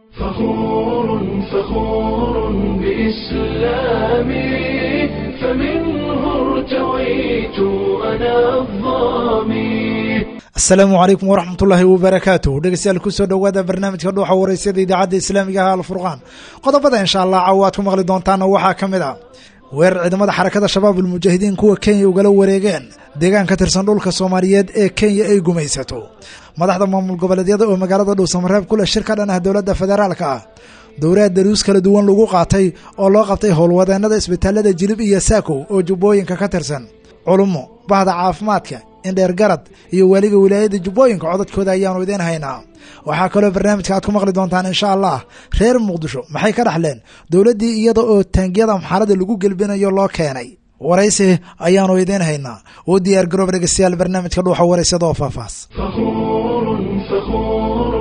فخور فخور بإسلامي فمنه ارتويت أنا الظامي asalaamu calaykum waraxmatullaahi wabarakaatuh dhegeystayaal kusoo dhowaada barnaamijka dhuuxa waraysyada idaacadda islaamiga ah alfurqaan qodobada insha allah caawa aad ku maqli doontaana waxaa ka mid ah weerar ciidamada xarakada shabaab ulmujaahidiin kuwa kenya ugala wareegeen deegaan ka tirsan dhulka soomaaliyeed ee kenya ay gumaysato madaxda maamul goboleedyada oo magaalada dhuusamareeb ku leh shir ka dhan ah dowladda federaalka ah dowlaha daruus kala duwan lagu qaatay oo loo qabtay howlwadeenada isbitaalada jilib iyo saakow oo jubbooyinka ka tirsan culummo bahda caafimaadka indheer garad iyo weliga wilaayada jubbooyinka codadkooda ayaanu idiin haynaa waxaa kaloo barnaamijka aad ku maqli doontaan insha allah reer muqdisho maxay ka dhaxleen dowladdii iyada oo taangiyada amxaalada lagu gelbinayo loo keenay waraysi ayaanu idiin haynaa u diyaar garoob dhegeystayaal barnaamijka dhuuxa waraysada oo faahfaahs فخور فخور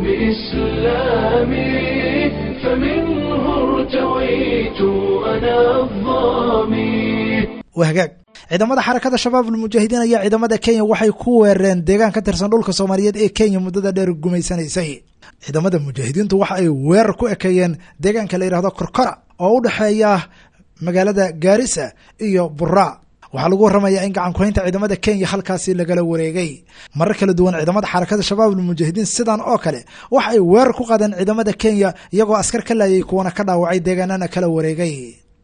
بإسلامي فمنه ارتويت أنا الظامي waa hagaag ciidamada xarakada shabaab ulmujaahidiin ayaa ciidamada kenya waxay ku weerareen deegaan ka tirsan dhulka soomaaliyeed ee kenya muddada dheer gumaysanaysay ciidamada mujaahidiintu waxa ay weerar ku ekeeyeen deegaanka la yidhahdo korkora oo u dhexeeya magaalada gaarisa iyo buraa waxaa lagu warramayaa in gacankuhaynta ciidamada kenya halkaasi lagala wareegay marar kala duwan ciidamada xarakada shabaab ulmujaahidiin sidan oo kale waxa ay weerar ku qaadeen ciidamada kenya iyagoo askar ka laayay kuwana ka dhaawacay deegaanana kala wareegay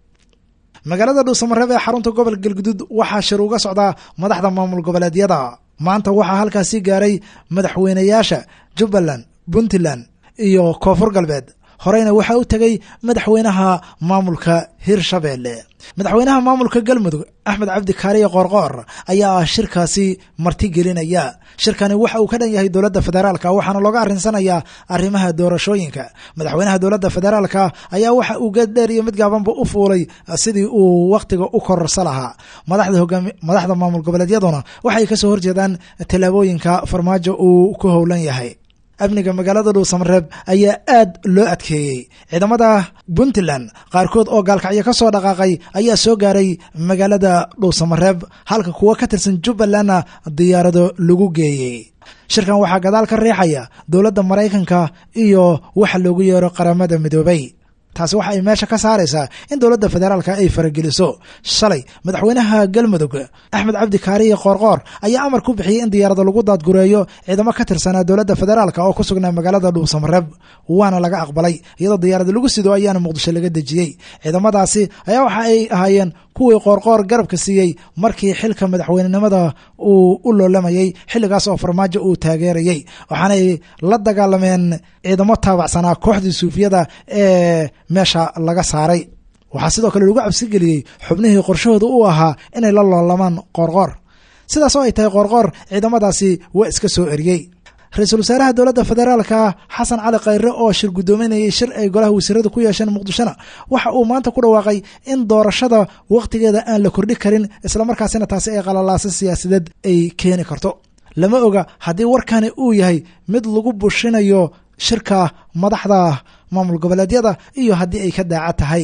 magaalada dhuusamareeb ee xarunta gobol galguduud waxaa shir uga socdaa madaxda maamul goboleedyada maanta waxaa halkaasi gaaray madaxweynayaasha jubbaland puntland iyo koonfur galbeed horeyna waxaa u tegay madaxweynaha maamulka hirshabeelle madaxweynaha maamulka galmudug axmed cabdi kaariye qoorqoor ayaa ah shirkaasi martigelinaya shirkani waxa uu ka dhan yahay dowladda federaalka waxaana looga arinsanayaa arrimaha doorashooyinka madaxweynaha dowladda federaalka ayaa waxa uu geed dheer iyo mid gaabanba u fuulay sidii uu wakhtiga u kororsa lahaa madaxda hogaami madaxda maamul goboleedyaduna waxay kasoo horjeedaan tallaabooyinka farmaajo uu ku howlan yahay amniga magaalada dhuusamareeb ayaa aad loo adkeeyey ciidamada puntland qaarkood oo gaalkacyo ka soo dhaqaaqay ayaa soo gaaray magaalada dhuusamareeb halka kuwo ka tirsan jubbalandna diyaarado lagu geeyey shirkan waxaa gadaal ka riixaya dowladda maraykanka iyo waxa loogu yeero qaramada midoobay taasi waxa ay meesha ka saaraysaa in dowladda federaalka ay farageliso shalay madaxweynaha galmudug axmed cabdi kaariye qoorqoor ayaa amar ku bixiyey in diyaarada lagu daadgureeyo ciidamo ka tirsanaa dowladda federaalka oo ku sugnaa magaalada dhuusamareeb waana laga aqbalay iyadoo diyaarada lagu sido ayaana muqdisho laga dejiyey ciidamadaasi ayaa waxa ay ahaayeen kuwii qoorqoor garabka siiyey markii xilka madaxweynenimada uu u loolamayey xilligaas oo farmaajo uu taageerayey waxaanay la dagaalameen ciidamo taabacsanaa kooxdii suufiyada ee meesha laga saaray waxaa sidoo kale lagu cabsigeliyey xubnihii qorshahooda u ahaa inay la loolamaan qoorqoor sidaas oo ay tahay qoorqoor ciidamadaasi waa iska soo eriyey ra-iisul wasaaraha dowladda federaalka xasan cali khayre oo shir guddoominayay shir ay golaha wasiirada ku yeesheen muqdishona waxa uu maanta ku dhawaaqay in doorashada wakhtigeeda aan la kordhi karin islamarkaasina taasi ay qalalaasa siyaasadeed ay keeni karto lama oga haddii warkani uu yahay mid lagu bushinayo shirka madaxda maamul goboleedyada iyo haddii ay ka daaca tahay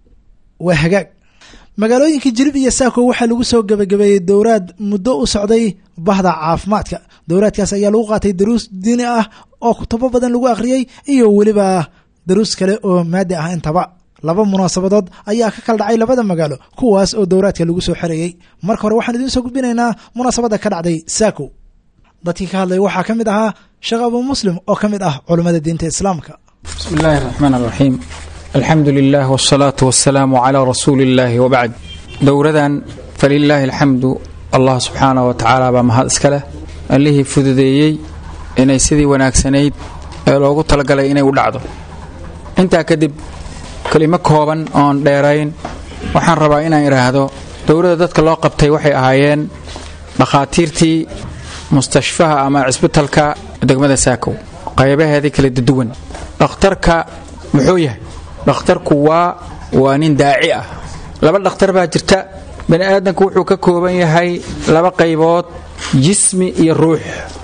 waa hagaag magaalooyinka jilib iyo saako waxaa lagu soo gebagabeeyey dowraad muddo u socday bahda caafimaadka dowraadkaas ayaa lagu qaatay daruus diini ah oo kutubo badan lagu akhriyey iyo weliba daruus kale oo maadi ah intaba laba munaasabadood ayaa ka kala dhacay labada magaalo kuwaas oo dowraadka lagu soo xereeyey marka hore waxaan idiin soo gudbinaynaa munaasabadda ka dhacday saako dadkii ka hadlaya waxaa ka mid ahaa sheekh abu muslim oo ka mid ah culummada diinta islaamka بسم الله الرحمن الرحيم الحمد لله والصلاة والسلام على رسول الله وبعد dowradan فلله الحمد allah subxaanه وatacaala baa mahad iska leh allihii fududeeyey inay sidii wanaagsanayd ee loogu talagalay inay u dhacdo intaa kadib kelimo kooban oon dheerayn waxaan rabaa inaan idhaahdo dowladda dadka loo qabtay waxay ahaayeen dhakhaatiirtii mustashfaha ama cisbitalka degmada saakow qaybaheedii kala duwan dhakhtarka muxuu yahay dhakhtarku waa waa nin daaci ah laba dhakhtar baa jirta bani aadamku wuxuu ka kooban yahay laba qaybood jismi iyo ruux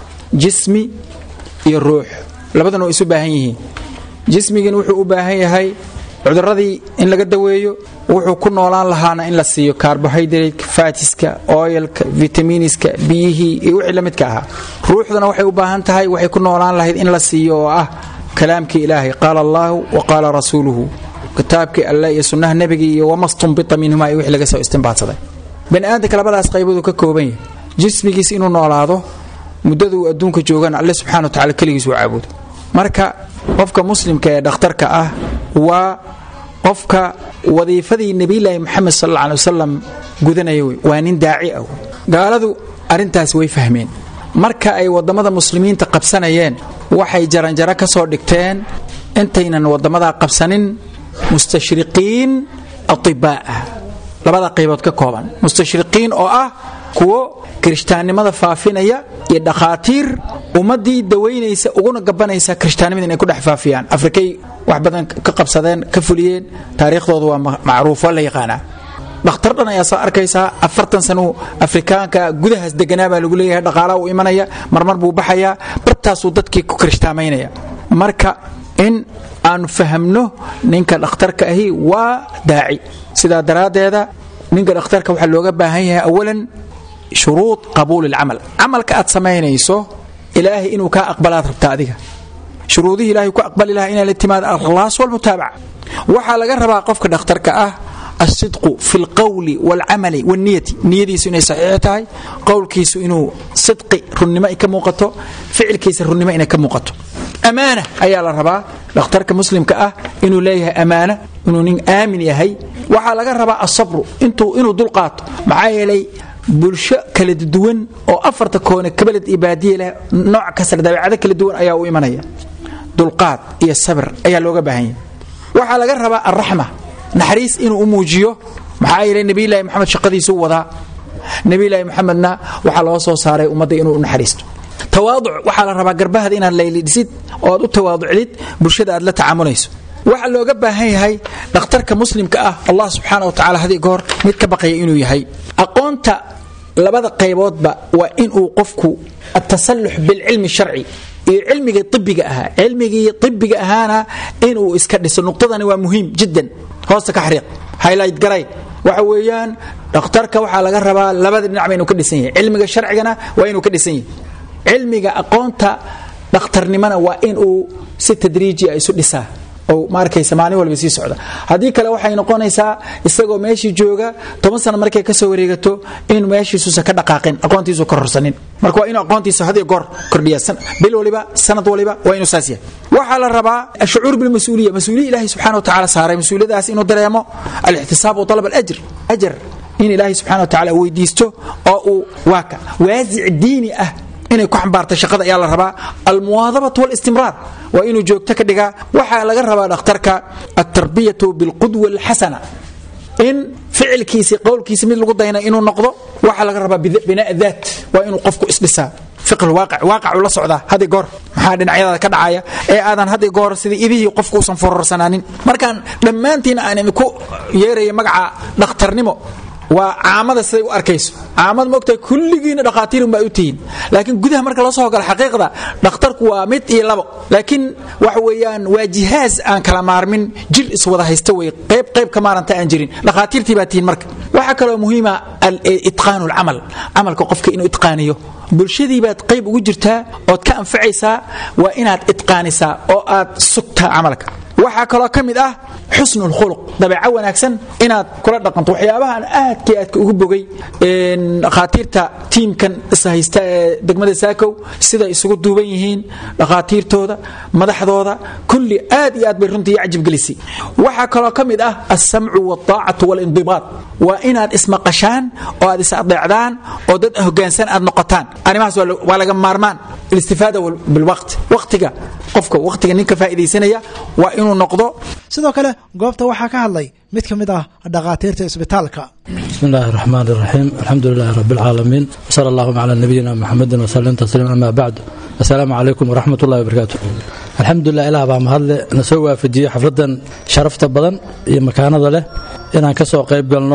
jismi iyo ruux labaduna way isu baahan yihiin jismigin wuxuu u baahan yahay cuduradii in laga daweeyo wuxuu ku noolaan lahaana in la siiyo carbohydrate fatiska oyalka vitaminiska biyihii iyo wixii la midka ahaa ruuxduna waxay u baahan tahay waxay ku noolaan lahayd in la siiyo oo ah kalaamkii ilaahay qaala allaahu wa qaala rasuuluhu kitaabkii alle iyo sunnaha nebigii iyo wamastunbita minhuma iyo wixii laga soo istimbaadsaday bani aadamka labadaas qaybooduu ka kooban yahay jismigiis inuu noolaado muddaduu adduunka joogana alle subxana wa tacala keligiis uu caabudo marka qofka muslimka ee dhakhtarka ah waa qofka wadiifadii nebilaahi moxamed sal alla alay wasalam gudanaya wey waa nin daaci ah gaaladu arrintaas way fahmeen marka ay waddamada muslimiinta qabsanayeen waxay jaranjaro ka soo dhigteen intaynan waddamadaa qabsanin mustashriqiin atibaa'a labada qaybood ka kooban mustashriqiin oo ah kuwo kirishtaannimada faafinaya iyo dhakhaatiir ummaddii dawaynaysa uguna gabanaysa kirishtaannimada inay ku dhex faafiyaan afrikay wax badan ka qabsadeen ka fuliyeen taariikhdooda waa macruuf waa la yaqaanaa dhakhtar dhan ayaa soo arkaysaa afartan sanuu afrikaanka gudahaas deganaa baa lagu leeyahay dhaqaalaha uu imanaya marmar buu baxayaa bartaasuu dadkii ku kirishtaamaynaya marka in aanu fahamno ninka dhakhtarka ahi waa daaci sidaa daraaddeeda ninka dhakhtarka waxaa looga baahan yahay awalan shuruud qabuuli lcamal camalka aad samaynayso ilaahay inuu kaa aqbalaad rabta adiga shuruudihii ilahay ku aqbali lahaa inaa la timaada alkhlaas walmutaabaca waxaa laga rabaa qofka dhakhtarka ah alsidqu fi lqowli walcamali walniyati niyadiisu inay saxiix tahay qowlkiisu inuu sidqi runnimo ay ka muuqato ficilkiisa runnimo inay ka muuqato ammaana ayaa la rabaa dhakhtarka muslimka ah inuu leeyahay ammaana inuu nin aamin yahay waxaa laga rabaa asabru inuu dulqaato maxaa yeelay bulsho kala duwan oo afarta koone kabaled iyo baadiye leh nooc kasta dabeecado kala duwan ayaa u imanaya dulqaad iyo sabir ayaa looga baahan yahay waxaa laga rabaa alraxma naxariis inuu u muujiyo maxaa yeelay nebiylaahi moxamed shaqadiisuu wadaa nebiylaahi moxamedna waxaa loo soo saaray ummadda inuu u naxariisto tawaaduc waxaa la rabaa garbahada inaad laylidhisid oo aad u tawaaducdid bulshada aad la tacaamulayso waxaa looga baahan yahay dhakhtarka muslimka ah allah subxaana wa tacala hadii goor mid ka baqaya inuu yahay aqoonta labada qayboodba waa inuu qofku atasallux bilcilmi sharci iyo cilmigii ibiga ahaa cilmigii ibiga ahaana inuu iska dhiso nuqdadani waa muhiim jiddan hoosta ka xariiq highlight garay waxa weeyaan dhakhtarka waxaa laga rabaa labada dhinacba inuu ka dhisan yahay cilmiga sharcigana waa inuu ka dhisan yahay cilmiga aqoonta dhakhtarnimana waa inuu si tadriiji a isu dhisaa oo ma arkaysa maalin walba sii socda haddii kale waxay noqonaysaa isagoo meeshii jooga toban sana markay kasoo wareegato in meeshiisuusa ka dhaqaaqin aqoontiisu kororsanin marka waa inuu aqoontiisa had goor kordhiya bil waliba sanad waliba waa inuu saas yahay waxaa la rabaa ashucuur bilmas-uuliya mas-uuliya ilahi subxana wa tacala saaray mas-uuliyadaas inuu dareemo alixtisaab wa alab alajr ajar in ilaahay subxana wa tacala weydiisto oo uu waaka waasic diini ah inay ku xambaarta shaqada ayaa la rabaa almuwaadabat walistimraar waa inuu joogto ka dhigaa waxaa laga rabaa dhakhtarka altarbiyatu bilqudwa alxasana in ficilkiisi qowlkiisi mid lagu dayna inuu noqdo waxaa laga rabaa binaa daat waa inuu qofku isdhisaa waaqacu la socdaa hadi goor maxaa dhinacyadaada ka dhacaya ee aadan hadi goor sida idihii qofku usan fororsanaanin markaan dhammaantiin aan idinku yeeraya magaca dhakhtarnimo waa caamada siday u arkayso caamad maogtahay kulligiina dhakhaatiirun baa u tihiin laakiin gudaha marka loo soo galo xaqiiqda dhakhtarku waa mid iyo labo laakiin waxa weeyaan waa jihaaz aan kala maarmin jir iswada haysta wey qayb qayb ka maaranta aan jirin dhakhaatiirtii baa tihiin marka waxaa kaloo muhiima itqaanu lcamal camalka qofka inuu itqaaniyo bulshadii baad qayb ugu jirtaa ood ka anfacaysaa waa inaad itqaanisaa oo aad sugtaa camalka waxaa kaloo ka mid ah xusnu lkhuluq dabeeco wanaagsan inaad kula dhaqanto waxyaabahaan aadkii aadka ugu bogay dhakhaatiirta tiimkan ishaysta ee degmada saakow siday isugu duuban yihiin dhakhaatiirtooda madaxdooda kulli aad iyo aad bay runtii cajib gelisay waxaa kaloo ka mid ah alsamcu waaltaacatu waalindibaad waa inaad ismaqashaan oo aad is adeecdaan oo dad hogaansan aad noqotaan arrimahaas waa laga maarmaan alistifaada bilwaqti waqtiga qofka waqtiga ninka faa'iidaysanaya waa inuu noqdo sidoo kale goobta waxaa ka hadlay mid ka mid ah dhakhaatiirta isbitaalka bismi illaahi raxmaan iraxiim alxamdu lilaahi rabbi alcaalamiin wsala allahuma calaa nabiyina muxamedin wasalim tasliim amaa bacdu assalaamu calaykum waraxmat ullahi wabarakaatu alxamdulilah ilaah baa mahadle na soo waafajiyey xafladdan sharafta badan iyo makaanada leh inaan ka soo qayb galno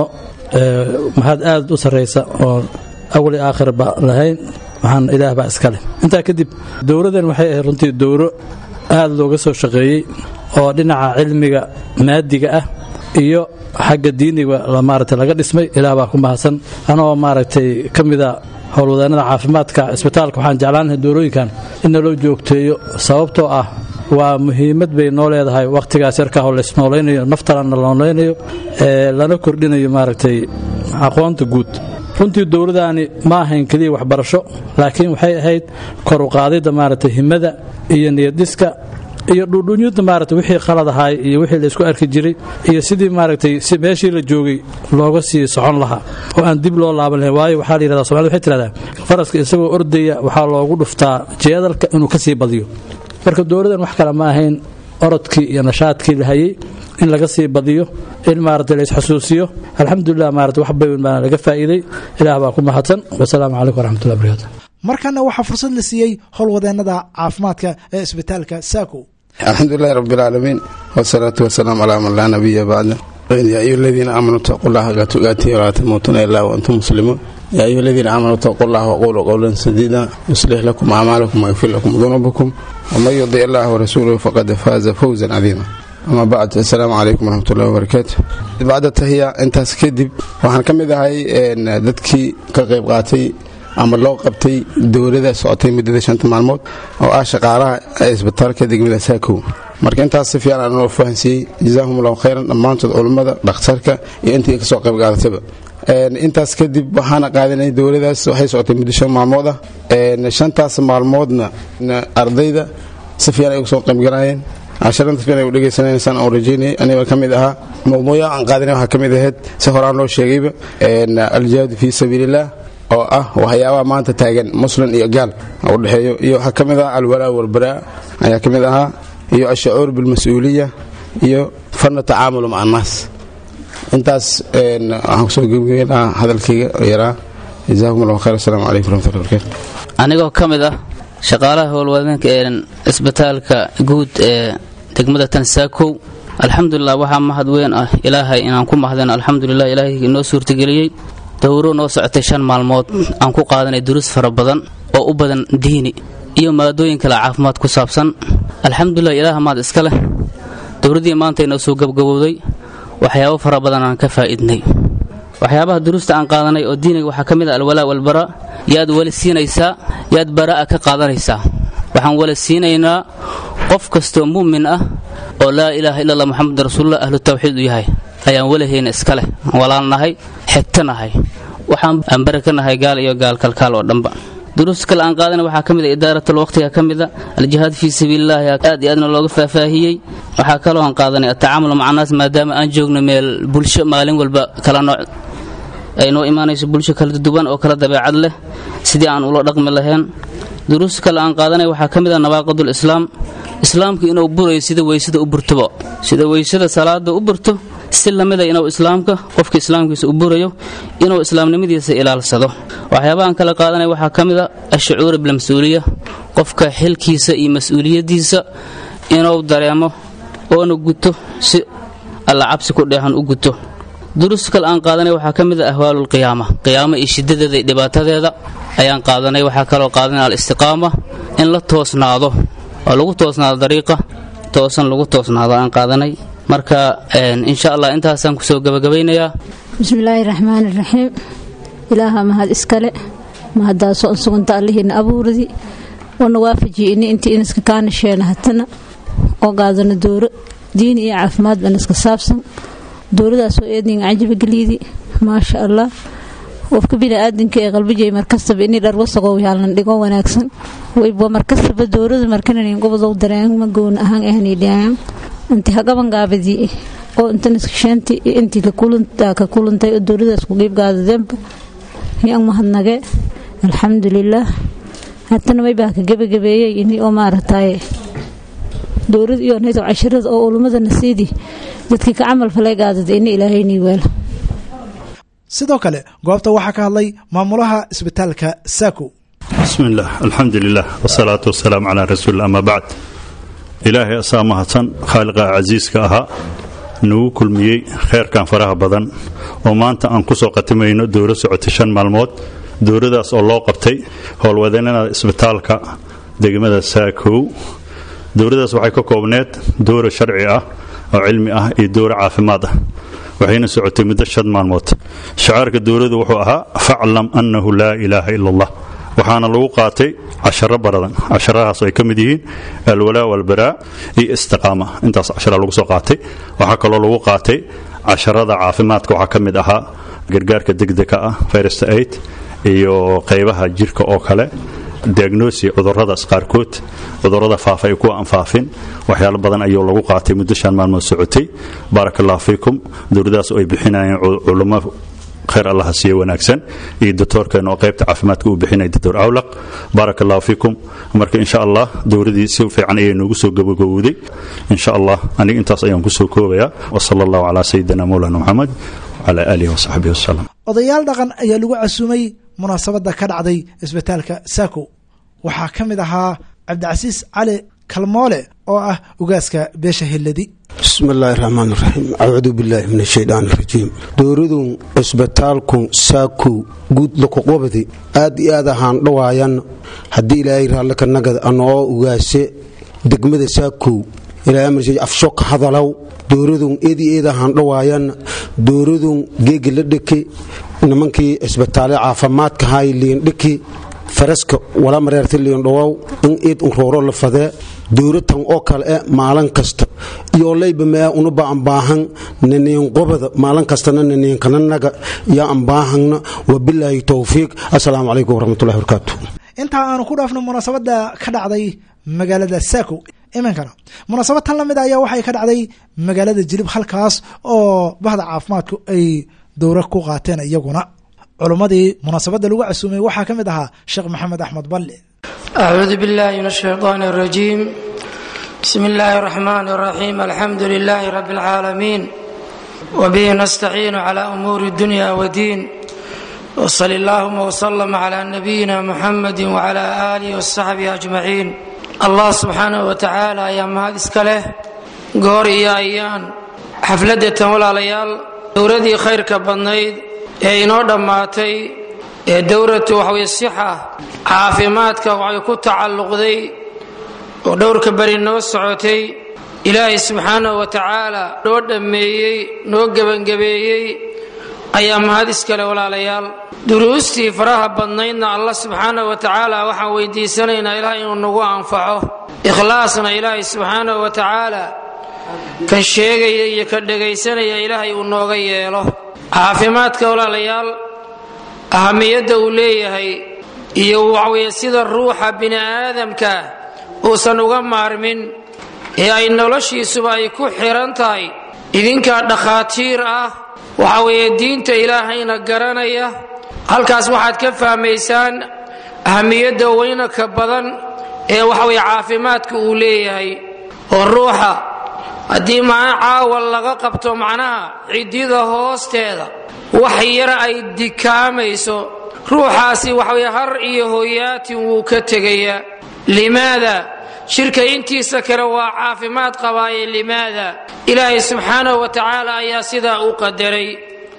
mahad aad u sarraysa oo awali aakhirba lahayn waxaan ilaah baa iska leh intaa kadib dowladdan waxay ahayd runtii dowro aad looga soo shaqeeyey oo dhinaca cilmiga maadiga ah iyo xagga diiniga maarata laga dhismay ilaah baa ku mahadsan anoo maaragtay ka mida howlwadaanada caafimaadka isbitaalka waxaan jeclaan lahay doorooyinkan in naloo joogteeyo sababtoo ah waa muhiimad bay noo leedahay wakhtigaas yarkaahoo laysnoolaynayo naftana la noolaynayo lana kordhinayo maaragtay aqoonta guud runtii dowladdaani ma ahayn keliya waxbarasho laakiin waxay ahayd kor u qaadidda maaragtay himada iyo niyaddiska iyo dhudhunyada maaragtay wixii qalad ahaay iyo wixii laysku arki jiray iyo sidii maaragtay si meeshii la joogay looga sii socon lahaa oo aan dib loo laaban lahayn waayo waxaa la yidhahdaa somalida waxay tidhahdaa faraska isagoo ordaya waxaa loogu dhuftaa jeedalka inuu ka sii badiyo marka dowladdan wax kale ma ahayn orodkii iyo nashaadkii la hayay in laga sii badiyo in maaragtay la isxasuusiyo alxamdulilah maaragtay wax bayn baa laga faa'iiday ilaah baa ku mahadsan wasalaamu calaykum waraxmatullahi barakatu markana waxaa fursad la siiyey howlwadeennada caafimaadka ee isbitaalka saako alxamdulilahi rabi alcaalamiin wsalaatu wasalaamu calaa man laa nabiya bacda yaa ayuha aladiina aamanuu taquu llaha xaqa tuqaatihi walaa tamuutuna ilaa waantum muslimuun yaa ayuha aladiina aamanuu taquu llaha waquluu qowlan sadiida yuslix lakum acmaalakum wayagfir lakum dunuubakum waman yudic allaha warasuuluhu faqad faaza fawzan cadiima ama bacd assalaamu calaykum waraxmatullahi wabarakaatu bacda tahiya intaas kadib waxaan ka mid ahay dadkii ka qayb qaatay ama loo qabtay dowlada socotay muddada shanta maalmood oo ah shaqaalaha isbitaalka degmada saakow marka intaas si fiican aan noo fahansiiyey jazaahum allahu khayran dhammaantood culummada dhakhtarka iyo intii kasoo qayb qaadatayba intaas kadib waxaana qaadanay dowladaas waxay socotay muddo shan maalmood ah shantaas maalmoodna ardayda si fiican ay uga soo qaybgalaayeen casharantas fiican ay u dhegaysanaysaan oo rajaynayay aniga ka mid ahaa mawduuca aan qaadanay waxaa ka mid ahayd si horaan loo sheegayba aljihaadu fii sabiiliillah oo ah waxyaabaha maanta taagan muslim iyo gaal u dhexeeyo iyo waxaa ka mid ah alwalaa walbaraa ayaa ka mid ahaa iyo ashacuur bilmas-uuliya iyo fanna tacaamulu maca annaas intaas waxaan kusoo gebgeyn lahaa hadalkayga yaraa jazaakum allahu khayr assalamu calaykum waraxmatullahi barakatu anigoo ka mid ah shaqaalaha howlwadeenka ee isbitaalka guud ee degmada tansaakow alxamdulilah waxaa mahad weyn ah ilaahay inaan ku mahdeen alxamdulilah ilaahay inoo suurtageliyey dowro noo socotay shan maalmood aan ku qaadanay duruus fara badan oo u badan diini iyo maadooyin kale caafimaad ku saabsan alxamdulilah ilaah maad iska leh dowladdii maanta inoo soo gabgabowday waxyaabo fara badan aan ka faa'idnay waxyaabaha duruusta aan qaadanay oo diiniga waxaa ka mid ah alwalaa walbaraa yaad weli siinaysaa yaad baraa'a ka qaadanaysaa waxaan weli siinaynaa qof kastoo mu'min ah oo laa ilaaha illa allah moxamed rasuulullah ahlu tawxiid u yahay ayaan welihayna iska leh walaalnahay xigtanahay waxaan aan bari ka nahay gaal iyo gaal kalkaal oo dhanba duruus kale aan qaadana waxaa ka mid a idaaratul waqtiga ka mid a aljihaad fii sabiilillahi aad iyo aadna looga faahfaahiyey waxaa kaloo aan qaadanay atacaamul maca naas maadaama aan joogno meel bulsho maalin walba kala nooc ay noo imaanayso bulsho kala duwan oo kala dabeecad leh sidii aan ula dhaqmi lahayn duruus kale aan qaadanay waxaa ka mid a nawaaqidul islaam islaamku inuu burayo sida weysada u burtoba sida weysada salaada u burto si lamida inuu islaamka qofka islaamkiisa u burayo inuu islaamnimadiisa ilaalsado waxyaabahaan kala qaadanaya waxaa ka mid a ashucuura bilmas-uuliya qofka xilkiisa iyo mas-uuliyaddiisa inuu dareemo oona guto si alla cabsi ku dheehan u guto duruus kale aan qaadanay waxaa ka mid a ahwaalulqiyaama qiyaamo iyo shiddadeeda iyo dhibaatadeeda ayaan qaadanay waxaa kaloo qaadanay alistiqaama in la toosnaado oo lagu toosnaado dariiqa toosan lagu toosnaado aan qaadanay marka insha allah intaasaan kusoo gabagabaynayaa bismillaahi raxmaani raxiim ilaaha mahad iskale mahaddaasoo an suganta allihiina abuuradi oona waafajiye ini intii inaska kaanasheena hatana oo qaadano dooro diini iyo caafimaad baan iska saabsan dowladaasoo eedninga cajabageliidi maasha allah qofka biniaadanka ee qalbijay markastaba inii dhar wasaqow yaalnan dhigo wanaagsan wayba markastaba dowlada markananin gobodow dareema goona ahaan ahanidhaam inti hagaban gaabadii oo intanaskshaanti intii ka kulantay oo dowladaas ku qiibgaadadeenba yan mahadnage alxamdulilaah hatana waybaa ka gebagabeeyey ini oo maaragtaye dowlad iyo naydo cashirada oo ulummada nasiidi dadkii ka camal falay gaadada ini ilaahaynii weelo sidoo kale goobta waxaa ka hadlay maamulaha isbitaalka saako bismi illaah alxamdu lilah wsalaatu wasalaamu calaa rasuuli ama bacd ilaahay asaa mahadsan khaaliqa casiiska ahaa nagu kulmiyey kheyrkan faraha badan oo maanta aan ku soo qatimayno dowro socotay shan maalmood dowradaas oo loo qabtay howlwadeennada isbitaalka degmada saakow dowradaas waxay ka koobneed dowra sharci ah oo cilmi ah iyo dowro caafimaad ah waxayna socotay muddo shan maalmood shacaarka dowladu wuxuu ahaa faclam annahu laa ilaaha ila allah waxaana lagu qaatay casharo baradan casharahaas ay ka mid yihiin alwalaa walbaraa iyo istiqaama intaas cashara lagu soo qaatay waxaa kaloo lagu qaatay casharada caafimaadka waxaa ka mid ahaa gargaarka degdega ah first aid iyo qaybaha jirka oo kale diagnosi cuduradaas qaarkood cudurada faafa ay kuwa aan faafin waxyaalo badan ayuu lagu qaatay muddo shan maalmood socotay baaraka allahu fiikum dowladaas oo ay bixinayeen culummo khayr allaha siiye wanaagsan iyo doctoorkeena oo qaybta caafimaadka uu bixinaya doctor awlaq baaraka allahu fiikum marka insha allah dowladii si fiican ayay noogu soo gabagabowday insha allah aniga intaas ayaan kusoo koobayaa wasala allahu calaa sayidina mowlana moxamed wcala aalihi wasaxbihi wasalam odayaal dhaqan ayaa lagu casuumay munaasabadda ka dhacday isbitaalka saako waxaa ka mid ahaa cabdicasiis cali kalmoole oo ah ugaaska beesha helladi bismi illaahi raxmaan raxiim acuudu billaahi min ashaydaan arajiim dowladun cisbitaalku saakow guud lakuqobadi aad iyo aad ahaan dhawaayan haddii ilaahay raallaka nagad anoo ugaase degmada saakow ilaahay amarsi afshoka hadalow dowladun eed iyo eed ahaan dhawaayan dowladun geegi la dheki nimankii cisbitaale caafimaadka hay liindhiki faraska wala mareerta liindhawow in eed unrooro la fadee dowlatan oo kale e maalin kasta iyo layba mea unuba ambaahan naniinqobada maalin kastana naniinkananaga iyo ambaahana wabilaahi towfiiq assalaamu calaykum waraxmatullahi barakaatu intaa aanu ku dhaafno munaasabadda ka dhacday magaalada saako iminkana munaasabad tan lamid ayaa waxay ka dhacday magaalada jilib halkaas oo bahda caafimaadku ay dowra ku qaateen iyaguna culummadii munaasabadda lagu casuumay waxaa ka mid ahaa sheekh maxamed axmed balle أعوذ بالله من الشيطان الرجيم بسم الله الرحمن الرحيم الحمد لله رب العالمين وبه نستعين على أمور الدنيا والدين وصل اللهم وسلم على نبينا محمد وعلى آله وصحبه أجمعين الله سبحانه وتعالى يا مهد إسكاله قور يا أيان حفلة ولا ليال دوردي خير كبنيد ee inoo dhammaatay ee dowratu waxaweye sixa caafimaadka waxay ku tacalluqday oo dhowrka beri noo socotay ilaahay subxaanahu wa tacaala noo dhammeeyey noo gebangebeeyey ayaa mahad iskale walaalayaal duruustii faraha badnaydna allah subxaanahu wa tacaala waxaan weydiisanaynaa ilaah inuu nagu anfaco ikhlaasna ilaahay subxaanahu wa tacaala kan sheegaya iyo ka dhegaysanaya ilaahay uu nooga yeelo caafimaadka walaalayaal ahamiyadda uu leeyahay iyo waxweye sida ruuxa bini aadamka uusan uga maarmin ee ay noloshiisuba ay ku xiran tahay idinkaa dhakhaatiir ah waxa weeye diinta ilaahayna garanaya halkaas waxaad ka fahmaysaan ahamiyadda weynaka badan ee waxaweye caafimaadka uu leeyahay oo ruuxa haddii macna caawa laga qabto macnaha ciddida hoosteeda wax yar ay dikaamayso ruuxaasi waxaweye har iyo hoyaatin wuu ka tegayaa limaada shirka intiisa kale waa caafimaad qabaaye limaada ilaahay subxaanahu wa tacaala ayaa sidaa u qadaray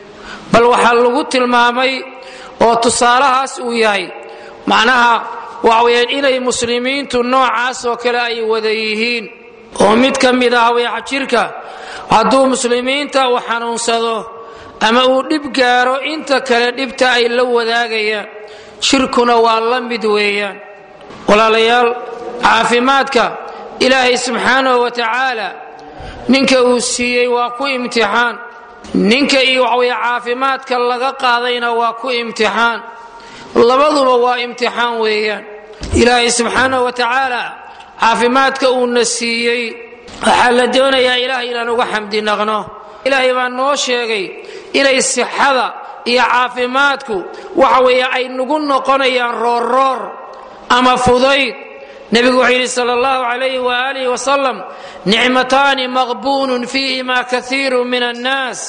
bal waxaa lagu tilmaamay oo tusaalahaas uu yahay macnaha waxaweyaan inay muslimiintu noocaas oo kale ay wada yihiin oo mid ka mid ah weexa jirka hadduu muslimiinta uu xanuunsado ama uu dhib gaaro inta kale dhibta ay la wadaagayaan shirkuna waa la mid weeyaan walaalayaal caafimaadka ilaahay subxaanahu wa tacaala ninka uu siiyey waa ku imtixaan ninka iyo waxweye caafimaadka laga qaadayna waa ku imtixaan labaduba waa imtixaan weeyaan ilaahay subxaanahu wa tacaala caafimaadka uuna siiyey waxaa la doonayaa ilaahay inaan uga xamdi naqno ilaahay baa noo sheegay inay sixada iyo caafimaadku waxa weeye ay nagu noqonayaan roorroor ama fudayd nebigu wuxuu yidhi sal allahu calayhi waaalih wasalam nicmataani maqbuunun fiihima kaiiru min annaas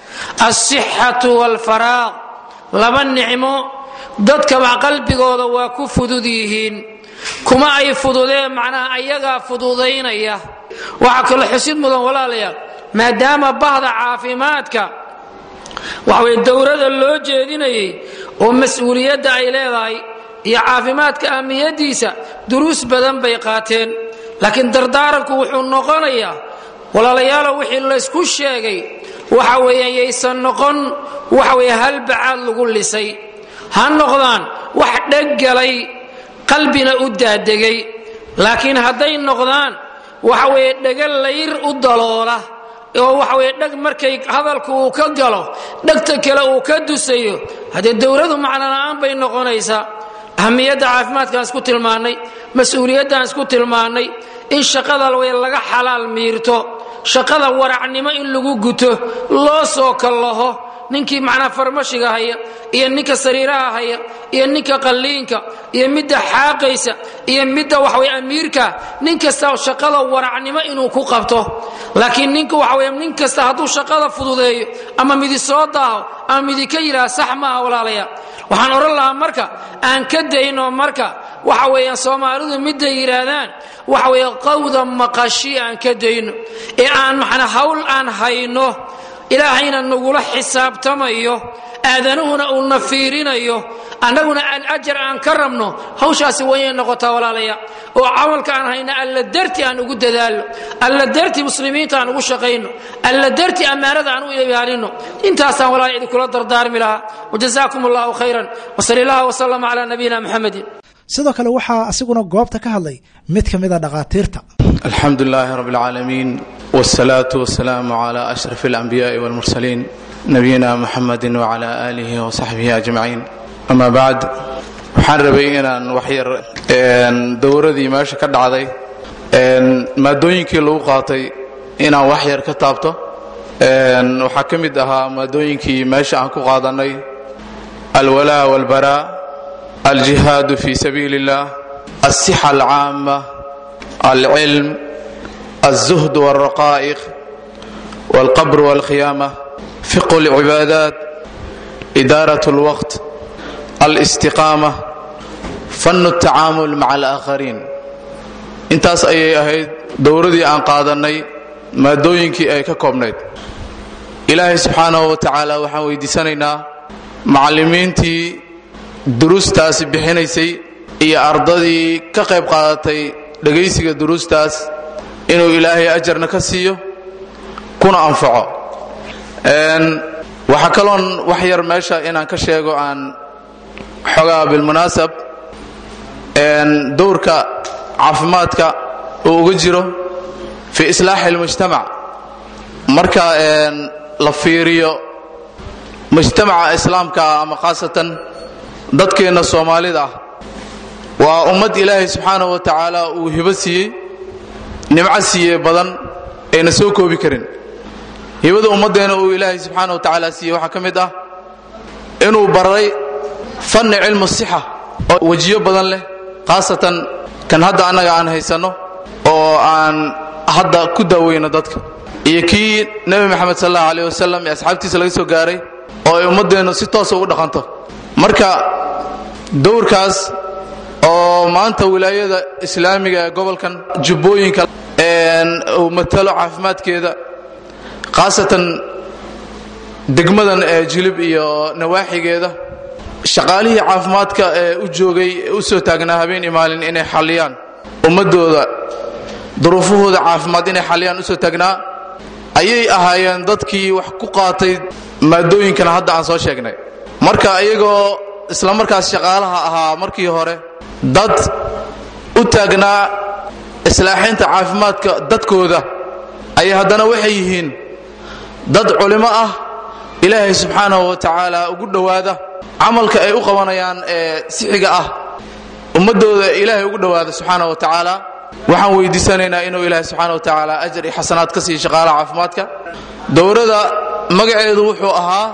alsixatu walfaraaq laba nicmo dadkaba qalbigooda waa ku fudud yihiin kuma ay fududeen macnaha ayagaa fududaynaya waxaa kaloo xusid mudan walaalayaal maadaama bahda caafimaadka waxaweye dowrada loo jeedinayay oo mas-uuliyadda ay leedahay iyo caafimaadka ahmiyadiisa duruus badan bay qaateen laakiin dardaaranku wuxuu noqonayaa walaalayaalo wixii laysku sheegay waxa weeyaan yaysan noqon waxa weye halbacaad lagu lisay ha noqdaan wax dheggalay qalbina u daadegay laakiin hadday noqdaan waxa weeye dhega layr u daloola oo waxa weye dheg markay hadalku uu ka galo dhegta kale uu ka dusayo haddee dowladu macnola'aan bay noqonaysaa ahamiyadda caafimaadkaan isku tilmaannay mas-uuliyaddaan isku tilmaannay in shaqada way laga xalaal miirto shaqada waracnimo in lagu guto loo soo kallaho ninkii macnaa farmashiga haya iyo ninka sariiraha haya iyo ninka qalliinka iyo midda xaaqaysa iyo midda waxaweye amiirka nin kasta shaqada waracnimo inuu ku qabto laakiin ninka waxaweye nin kasta hadduu shaqada fududeeyo ama midi soo daaho ama midi ka yidhaha sax maaha walaalayaa waxaan odhan lahaa marka aan ka dayno marka waxa weeyaan soomaalidu midday yidhaahdaan waxa weeye qawda maqashi aan ka dayno ee aan macnaa hawl aan hayno ilaahayna nagula xisaabtamayo aadanuhuna uuna fiirinayo annaguna aan ajar aan ka rabno hawshaasi wayay noqotaa walaalaya oo camalka aan hayna alla darti aan ugu dadaalno alla darti muslimiinta aan ugu shaqayno alla darti ammaanada aan u ilaalino intaasaan walaala idinkula dardaarmi lahaa wajazaakum allahu khayran wasal illah wasalama calaa nabiyina muxamedin sidoo kale waxaa asiguna goobta ka hadlay mid ka mida dhakhaatiirta alxamdu lilaahi rab اlcaalamiin wاsalaatu wasalaamu cla ashraf اlanbiyaءi wاlmursaliin nabiyina muxamadi wcla aalihi wasaxbihi ajmaciin ama bacd waxaan rabay inaan waxyar dowradii meesha ka dhacday maadooyinkii lagu qaatay inaan wax yar ka taabto waxaa ka mid ahaa maadooyinkii meesha aan ku qaadanay alwalaa wاlbaraa aljihaadu fi sabiili اllah alsixa alcaama alcilm alzuhd wاlraqaa'iq wاlqabr wاlkhiyaama fiqhu اlcibaadaat idaarat اlwaqt alistiqaama fannu اtacaamul maca alaakhariin intaas ayay ahayd dowradii aan qaadannay maadooyinkii ay ka koobnayd ilaahay subxaanahu wa tacaala waxaan weydiisanaynaa macallimiintii duruustaasi bixinaysay iyo ardadii ka qayb qaadatay dhegaysiga duruustaas inuu ilaahay ajarna ka siiyo kuna anfaco waxaa kaloon wax yar meesha inaan ka sheego aan xogaa bilmunaasab dowrka caafimaadka uu uga jiro fi islaaxi اlmujtamac marka la fiiriyo mujtamaca islaamkaa ama khaasatan dadkeenna soomaalida ah waa ummad ilaahay subxaanahu wa tacaala uu hibo siiyey nimco siiye badan ayna soo koobi karin hibada ummaddeena uu ilaahay subxaana wa tacaala siiyey waxaa ka mid ah inuu baray fanni cilmu sixa oo wejiyo badan leh khaasatan kan hadda annaga aan haysanno oo aan hadda ku daaweyno dadka iyo kii nebi moxamed sal allahu aleh wasalam ee asxaabtiisa laga soo gaaray oo ay ummaddeennu si toosa ugu dhaqanto marka dowrkaas oo maanta wilaayada islaamiga ee gobolkan jubbooyinka uu matalo caafimaadkeeda khaasatan degmadan ee jilib iyo nawaaxigeeda shaqaalihii caafimaadka ee u joogay u soo taagnaa habeen imaalin inay xalliyaan ummadooda duruufahooda caafimaad inay xalliyaan usoo taagnaa ayay ahaayeen dadkii wax ku qaatay maadooyinkan hadda aan soo sheegnay marka iyagoo isla markaas shaqaalaha ahaa markii hore dad u taagnaa islaaxinta caafimaadka dadkooda ayay haddana waxay yihiin dad culimo ah ilaahay subxaanahu wa tacaala ugu dhowaada camalka ay u qabanayaan ee sixiga ah ummadooda ilaahay ugu dhowaada subxaana wa tacaala waxaan weydiisanaynaa inuu ilaahay subxaana wa tacaala ajar iyo xasanaad ka siiyo shaqaalaha caafimaadka dowrada magaceedu wuxuu ahaa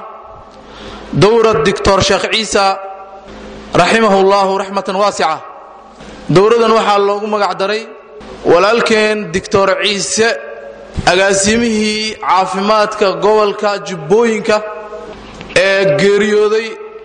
dowrad doctor sheekh ciisa raximahu llahu raxmatan waasica dowradan waxaa loogu magac daray walaalkeen doctor ciise agaasimihii caafimaadka gobolka jubbooyinka ee geeriyooday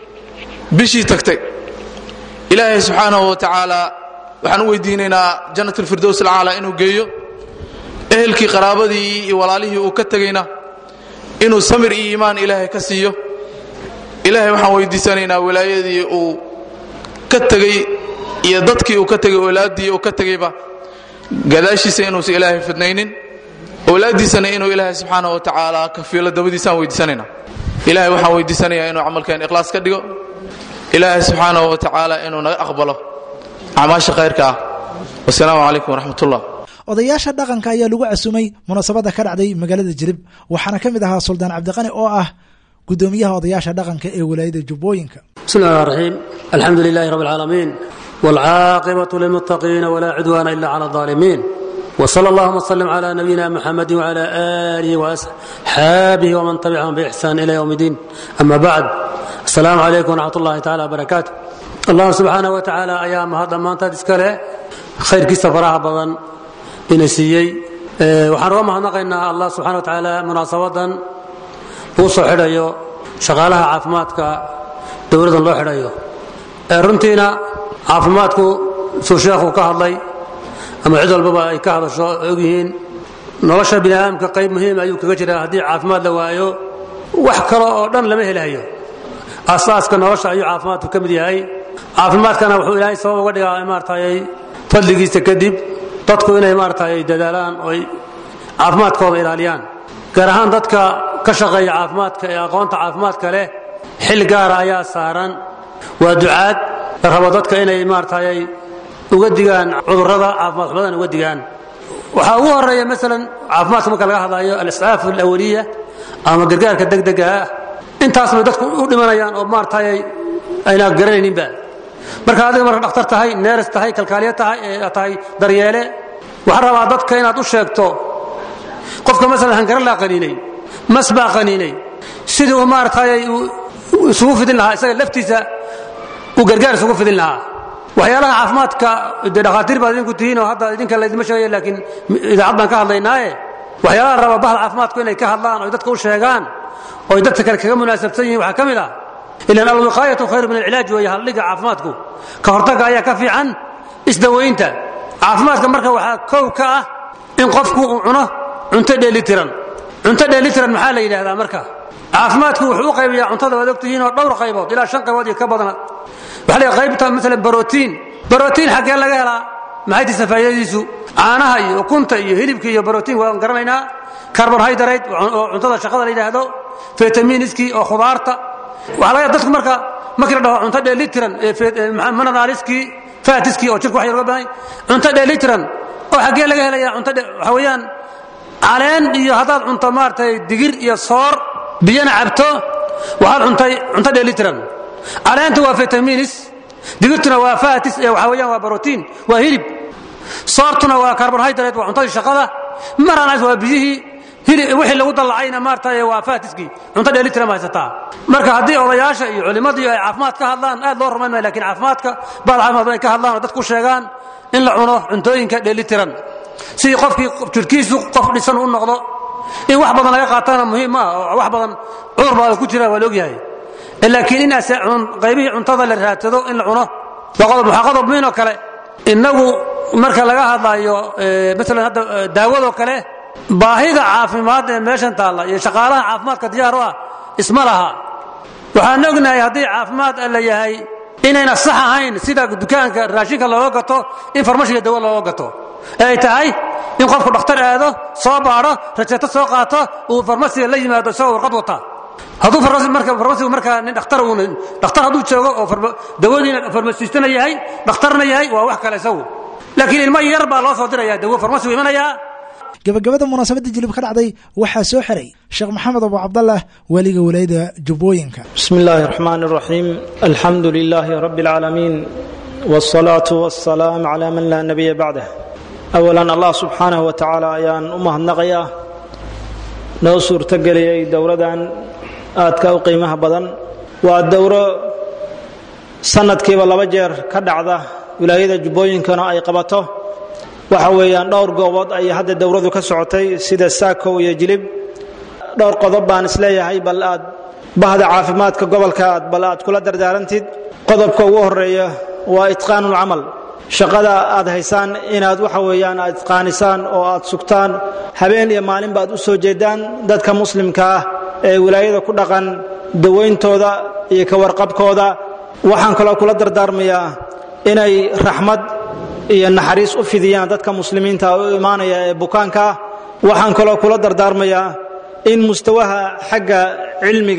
bishii tagtay ilaahay subxaanahu wa tacaala waxaan u weydiinaynaa jannat alfirdows alcaala inuu geeyo ehelkii qaraabadii iyo walaalihii uu ka tegayna inuu samir iyo iimaan ilaahay ka siiyo ilaahay waxaan weydiisanaynaa wilaayadii uu ka tegey iyo dadkii uu ka tegay owlaaddii uu ka tegayba gadaashiisa inuusan ilaahay fidnaynin owlaaddiisana inuu ilaahay subxaana wa tacaala kafiilo dabadiisaan weydiisanayna ilaahay waxaan weydiisanayaa inuu camalkeen ikhlaas ka dhigo ilaahay subxaanahu wa tacaala inuu naga aqbalo acmaasha khayrka ah wasalaamu calaykum waraxmatullah odayaasha dhaqanka ayaa lagu casumay munaasabada ka dhacday magaalada jirib waxaana ka mid ahaa suldaan cabdiqani oo ah gudoomiyaha odayaasha dhaqanka ee walaayada jubbooyinka بسم الله الرحمن الرحيم الحمد لله رب العالمين والعاقبة للمتقين ولا عدوان إلا على الظالمين وصلى اللهم وسلم على نبينا محمد وعلى آله وأصحابه ومن تبعهم بإحسان إلى يوم الدين أما بعد السلام عليكم ورحمة الله تعالى وبركاته الله سبحانه وتعالى أيام هذا ما أنت تسكره خير كيس فراها بضن إنسيي waxaan uga mahadnaqaynaa allah subxana wa tacaala munaasabadan uu soo xidhayo shaqaalaha caafimaadka dowladdan loo xidhayo runtiina caafimaadku suu sheekhu ka hadlay ama cid walbaba ay ka hadasho ogyihiin nolosha bini aadamka qayb muhiim ayuu kaga jiraa haddii caafimaad la waayo wax kale oo dhan lama helayo asaaska nolosha ayuu caafimaadku ka mid yahay caafimaadkana wuxuu ilaahay sabab uga dhigaa maaratay fadligiisa kadib dadku inay maaratay dadaalaan oy caafimaadkooda ilaaliyaan gaar ahaan dadka ka shaqeeya caafimaadka ee aqoonta caafimaadka leh xil gaara ayaa saaran waa ducaad la rabo dadka inay maaratay uga digaan cudurrada caafimaad xumadan uga digaan waxaa ugu horeeya maalan caafimaadka marka laga hadlayo aliscaaf alawaliya ama gargaarka degdega ah intaas bay dadku u dhimanayaan oo maaratay ayna garanayninba marka adiga marka dhakhtar tahay neeres tahay kalkaaliye tahay ee tahay daryeele waxaa rabaa dadka inaad u sheegto qofka maalan hangaran laa qaniinay mas baa qaniinay sidii uu maaratay isugu fidin lahaa isaga laftiisa uu gargaar isugu fidin lahaa waxyaalaha caafimaadka dee dhakhaatiir baad idinku tihiin oo hadda idinka laydima sheegaya laakiin idaacad baan ka hadlaynaaye waxyaalaha raba bahda caafimaadku inay ka hadlaan oy dadka u sheegaan oy dadka kale kaga munaasabsan yihiin waxaa ka mid ah ilan alwiqaayatu khayru min alcilaaj weeye haldhiga caafimaadku ka hortagga ayaa ka fiican isdawaynta caafimaadka marka waxaa kow ka ah in qofku uu cuno cunto dheelitiran cunto dheelitiran maxaa la yidhaahdaa marka caafimaadku wuxuu u qaybayaa cuntada waad ogtihiin oo dhowr qaybood ilaa shan qaybood iyo ka badana waxaa la qaybta maalan barotiin barotiin xaggee laga helaa maxay tisa faa'iidadiisu caanaha iyo ukunta iyo hilibka iyo barotiin waan garanaynaa carbohydrate oo cuntada shaqada la yidhaahdo vitaminiskii oo khudaarta waxaa laga dadku marka markii la dhaho cunto dheelitiran mineraliskii fatiskii oo jirka wax yar uga badan cunto dheelitiran oo xaggee laga helaya cunto waxa weeyaan caleen iyo haddaad cunto maaragtay digir iyo soor biyana cabto waxaad cuntay cunto dheelitiran caleentu waa vitaminis digirtuna waa fatis ee waxa weeyaan waa barotiin waa hilib soortuna waa carbohydrate waa cuntadii shaqada maranaas waa biyihii wixii lagu dallacayna maartay waa fatiskii cunto dheelitiran ma haysataa marka haddii odayaasha iyo culimmadii ay caafimaad ka hadlaan aad loo rumayn maayo lakin caafimaadka baad caafimaad ay ka hadlaan oo dadku sheegaan in la cuno cuntooyinka dheelitiran sidii qofkii jirkiisu qof dhisan u noqdo in wax badan laga qaatana muhiim ma ah oo wax badan cudur baa ku jira waa la ogyahay laakiin in qaybihii cuntada la raadsado in la cuno waa qodob waxaa qodob muhiin oo kale innagu marka laga hadlayo maalan hadda daawadoo kale baahida caafimaad ee meeshan taalla iyo shaqaalaha caafimaadka diyaar u ah isma laha waxaan ognahay haddii caafimaad alla yahay inayna sax ahayn sida dukaanka raashinka looga gato in farmashiga dawo looga gato ee ay tahay in qofku dhakhtar aado soo baadho rajeeto soo qaato uu farmasiga la yimaado isagoo warqad wata hadduu farmasigu markaa nin dhakhtar uun dhakhtar hadduu joogo oo dawadiina farmasistana yahay dhakhtarna yahay waa wax kale isagu laakiin ilmo yar baa loo soo diraya dawo farmasigu imanayaa gabagabada munaasabadda jilib ka dhacday waxaa soo xiray sheekh maxamed abu cabdallah weliga walayada jubbooyinka bismi illaahi raxmaan raxiim alxamdu lilaahi rabbi alcaalamiin wsalaatu wasalaam calaa man laa nabiya bacdah awalan allah subxaanahu wa tacaala ayaan u mahadnaqayaa noo suurtogeliyey dowradan aadka u qiimaha badan waa dowro sanadkiiba laba jeer ka dhacda wilaayada jubbooyinkana ay qabato waxa weeyaan dhowr goobood ayay hadda dowradu ka socotay sida saakow iyo jilib dhowr qodob baan isleeyahay bal aad bahda caafimaadka gobolka aad bal aad kula dardaarantid qodobka ugu horeeya waa itqaanulcamal shaqada aad haysaan inaad waxa weeyaan aad itqaanisaan oo aad sugtaan habeen iyo maalinba aad u soo jeedaan dadka muslimka ah ee wilaayada ku dhaqan dawayntooda iyo ka warqabkooda waxaan kaloo kula dardaarmayaa inay raxmad iyo naxariis u fidiyaan dadka muslimiinta u imaanaya ee bukaanka ah waxaan kaloo kula dardaarmayaa in mustawaha xagga cilmiga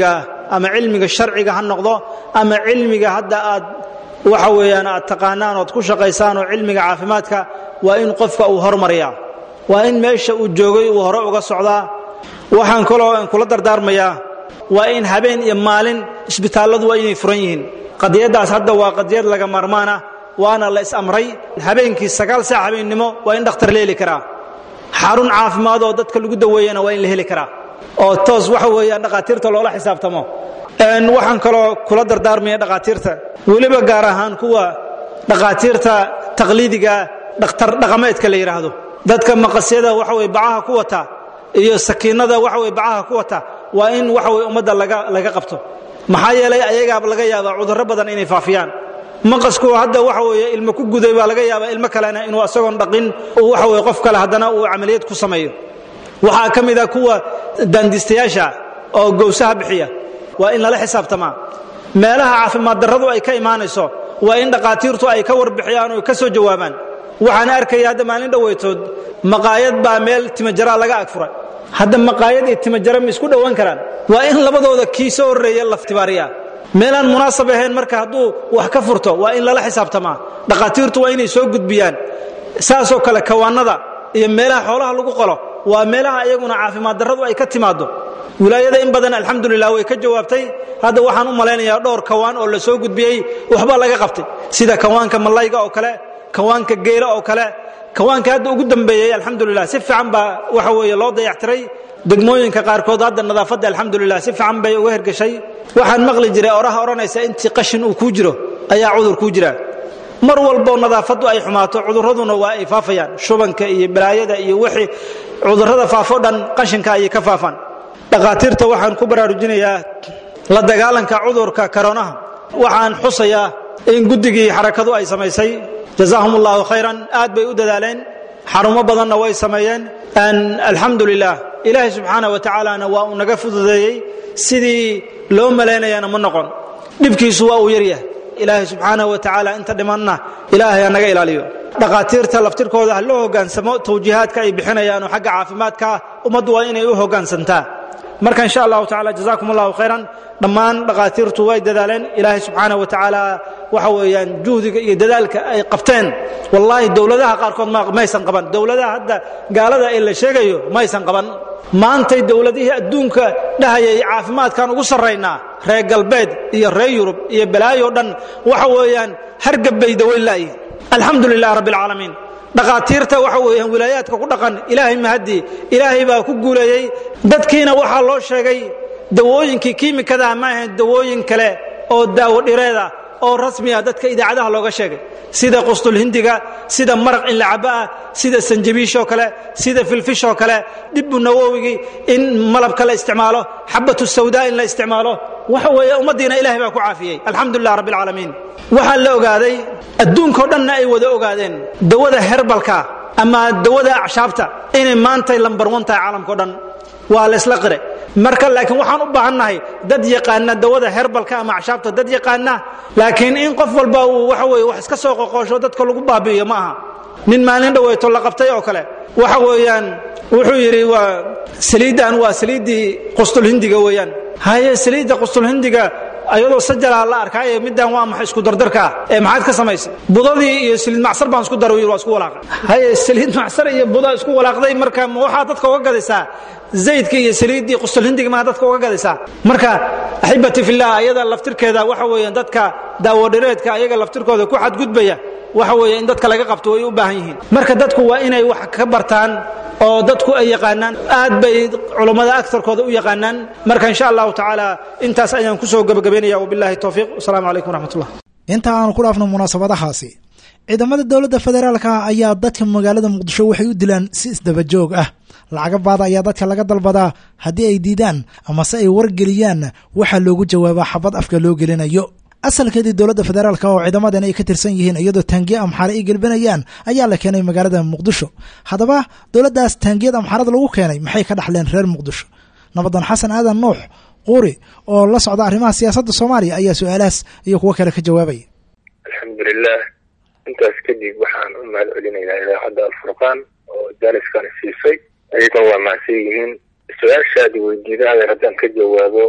ama cilmiga sharciga ha noqdo ama cilmiga hadda aad waxa weeyaan aad taqaanaan ood ku shaqaysaan oo cilmiga caafimaadka waa in qofka uu hormariyaa waa in meesha uu joogay uu hore uga socdaa waxaan kaloo kula dardaarmayaa waa in habeen iyo maalin isbitaalladu waa inay furan yihiin qadiyaddaas hadda waa qadiyad laga maarmaan ah waana la is-amray habeenkii sagaal saac habeennimo waa in dhakhtar la heli karaa xarun caafimaad oo dadka lagu daweeyana waa in la heli karaa oo toos waxa weeyaan dhakhaatiirta loola xisaabtamo waxaan kaloo kula dardaarmaya dhakhaatiirta weliba gaar ahaan kuwa dhakhaatiirta taqliidiga dhakhtar dhaqameedka la yidhaahdo dadka maqasyada waxa weye bacaha ku wata iyo sakiinada waxa weye bacaha ku wata waa in waxa weye ummadda laga laga qabto maxaa yeelay ayagaaba laga yaabaa cudurro badan inay faafiyaan maqasku hadda waxa weeye ilmo ku guday baa laga yaabaa ilmo kalena inuu asagoon dhaqin uu waxa weye qof kale haddana uu camaliyad ku sameeyo waxaa ka mid a kuwa daandiistayaasha oo gowsaha bixiya waa in lala xisaabtamaa meelaha caafimaad darradu ay ka imaanayso waa in dhakhaatiirtu ay ka warbixiyaan oo ka soo jawaabaan waxaan arkaya hadda maalin dhoweytood maqaayad baa meel timajaraa laga agfuray hadda maqaayad iyo timajara ma isku dhowaan karaan waa in labadooda kii soo horreeya laftibaariya meelaan munaasab ahayn marka hadduu wax ka furto waa in lala xisaabtamaa dhakhaatiirtu waa inay soo gudbiyaan saasoo kale kawaanada iyo meelaha xoolaha lagu qalo waa meelaha iyaguna caafimaad darradu ay ka timaaddo wilaayada in badan alxamdulilah way ka jawaabtay hadda waxaan u malaynayaa dhowr kawaan oo la soo gudbiyey waxbaa laga qabtay sida kawaanka malayga oo kale kawaanka geela oo kale kawaanka hadda ugu dambeeyey alxamdulilah si fiican baa waxa weeye loo dayactiray degmooyinka qaarkood hadda nadaafadda alxamdulilah si fiican bay uga hergeshay waxaan maqli jiray oraha odhanaysa intii qashin uu kuu jiro ayaa cudur kuu jira mar walboo nadaafaddu ay xumaato cudurraduna waa ay faafayaan shubanka iyo balaayada iyo wixii cudurrada faafo dhan qashinka ayay ka faafaan dhakhaatiirta waxaan ku baraarujinayaa la dagaalanka cudurka karonaha waxaan xusayaa in guddigii xarakadu ay samaysay jazaahum allahu khayran aad bay u dadaaleen xarumo badanna way sameeyeen alxamdu lilah ilaahay subxaana wa tacaalana waa uu naga fududeeyey sidii loo malaynayana ma noqon dhibkiisu waa uu yaryahay ilaahay subxaana wa tacaala inta dhimanna ilaahay ha naga ilaaliyo dhakhaatiirta laftirkooda ha loo hogaansamo tawjiihaadka ay bixinayaan oo xagga caafimaadka ummaddu waa inay u hogaansantaa marka insha allahu tacala jazakum allahu khayran dhammaan dhakhaatiirtu way dadaaleen ilaahay subxaana wa tacaala waxa weeyaan juhdiga iyo dadaalka ay qabteen wallaahi dowladaha qaarkood maysan qaban dowladaha hadda gaalada ee la sheegayo maysan qaban maantay dowladihii adduunka dhahayay caafimaadkan ugu sarraynaa reer galbeed iyo reer yurub iyo balaayo dhan waxa weeyaan hargabbay daweyn la'yi alxamdu lilah rabbi alcaalamiin dhakhaatiirta waxa weeyaan wilaayaadka ku dhaqan ilaahay mahadii ilaahay baa ku guuleeyey dadkiina waxaa loo sheegay dawooyinkii kiimikadaha ma ahayn dawooyin kale oo daawo dhireeda oo rasmiya dadka idaacadaha looga sheegay sida qustulhindiga sida maraq in la cabo ah sida sanjabiishoo kale sida filfishoo kale dhibbu nawowigii in malabka la isticmaalo xabatu sawdaa in la isticmaalo waxa weeye ummaddiina ilahay baa ku caafiyey alxamdu lilah rabbi alcaalamiin waxaa la ogaaday adduunkao dhanna ay wada ogaadeen dawada herbalka ama dawada acshaabta inay maantay lambar wan tahay caalamkao dhan waa laysla qire marka laakiin waxaan u baahannahay dad yaqaana dawada herbalka ama acshaabta dad yaqaana laakiin in qof walba uu waxa weye wax iska soo qoqoosho dadka lagu baabi'iyo ma aha nin maalin dhaweyto la qabtay oo kale waxa weeyaan wuxuu yidhi waa saliiddan waa saliiddii qustulhindiga weeyaan haye saliidda qustulhindiga ayadoo sajalaa la arkaaye middan waa maxay isku dardarkaa ee maxaad ka samaysay budadii iyo saliid macsar baan isku daray waa isku walaaqay haye saliid macsar iyo buda isku walaaqday marka ma waxaa dadka uga gadaysaa zaydka iyo saliiddii qustulhindiga maa dadka uga gadaysaa marka axibati fillah ayada laftirkeeda waxa weeyaan dadka daawadhireedka ayaga laftirkooda ku xadgudbaya waxa weeye in dadka laga qabto way u baahan yihiin marka dadku waa inay wax ka bartaan oo dadku ay yaqaanaan aad bay culummada agarkooda u yaqaanaan marka insha allahu tacaala intaas ayaan kusoo gabagabaynaya wabillahi towfiiq wasalaamu calaykum waraxmatullah inta aanu ku dhaafno munaasabadahaasi ciidamada dowladda federaalka ayaa dadka magaalada muqdisho waxay u dilaan si isdabajoog ah lacaga baada ayaa dadka laga dalbadaa haddii ay diidaan amase ay wargeliyaan waxaa loogu jawaabaa xabad afka loo gelinayo asalkeedii dowladda federaalk oo ciidamadan ay ka tirsan yihiin iyadoo taangiya amxaare ay gelbinayaan ayaa la keenay magaalada muqdisho haddaba dowladdaas taangiyad amxaarada lagu keenay maxay ka dhaxleen reer muqdisho nabadan xasan aadan nuux quuri oo la socda arrimaha siyaasadda soomaaliya ayaa su-aalahaas iyo kuwo kale ka jawaabaya alxamdulilah intaas kadib waxaan u mahad celinaynaa idaacadda alfurqaan oo jaaniskani siisay ayagana waa mahadsan yihiin su-aashaadi weydiida adeer haddaan ka jawaabo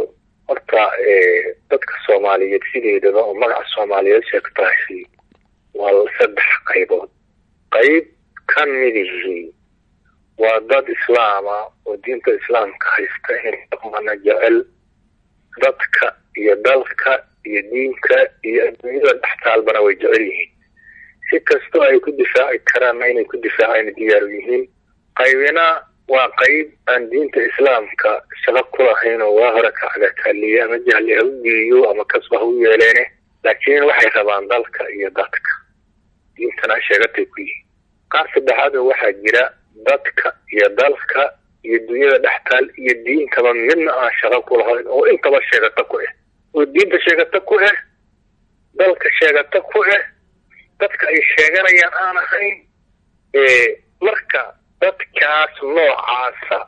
horta dadka soomaaliyeed sideedaba oo magaca soomaaliyeed sheegtaasi waa saddex qaybood qayb ka midihii waa dad islaama oo diinta islaamka haysta in dhaqmana jecel dadka iyo dalka iyo diinka iyo adduunyada dhextaalbana way jecel yihiin si kastoo ay ku difaaci karaanna inay ku difaacayna diyaaru yihiin qaybina waa qayb aan diinta islaamka shaqo ku lahayn oo waa hore ka cagataaliye ama jahli ha u geeyo ama kasba ha u yeeleene laakiin waxay rabaan dalka iyo dadka diintana sheegatay ku yihiin qaar saddexaad oo waxaa jira dadka iyo dalka iyo dunyada dhextaal iyo diintaba midna aan shaqo ku lahayn oo intaba sheegata ku ah oo diinta sheegata ku ah dalka sheegata ku ah dadka ay sheeganayaan aan ahayn marka dadkaas noocaasa